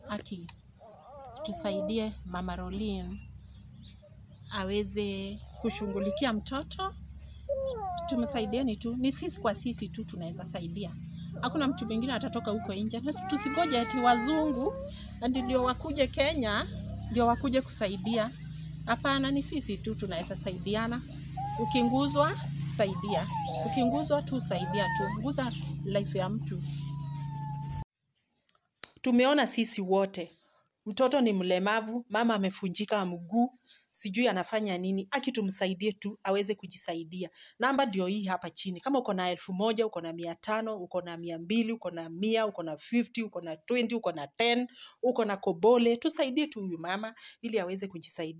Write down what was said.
aki tusaidie mama Rolin aweze kushughulikia mtoto, tumsaidieni tu, ni sisi kwa sisi tu tunaweza saidia. Hakuna mtu mwingine atatoka huko nje, Na tusingoje ati wazungu andi ndio wakuje Kenya ndio wakuje kusaidia. Hapana, ni sisi tu tunaweza saidiana. Ukinguzwa saidia, ukinguzwa tu saidia tu, nguza life ya mtu. Tumeona sisi wote, mtoto ni mlemavu, mama amefunjika mguu, sijui anafanya nini, aki tumsaidie tu aweze kujisaidia. Namba ndio hii hapa chini. Kama uko na elfu moja, uko na mia tano, uko na mia mbili, uko na mia, uko na 50, uko na 20, uko na 10, uko na kobole, tusaidie tu huyu mama ili aweze kujisaidia.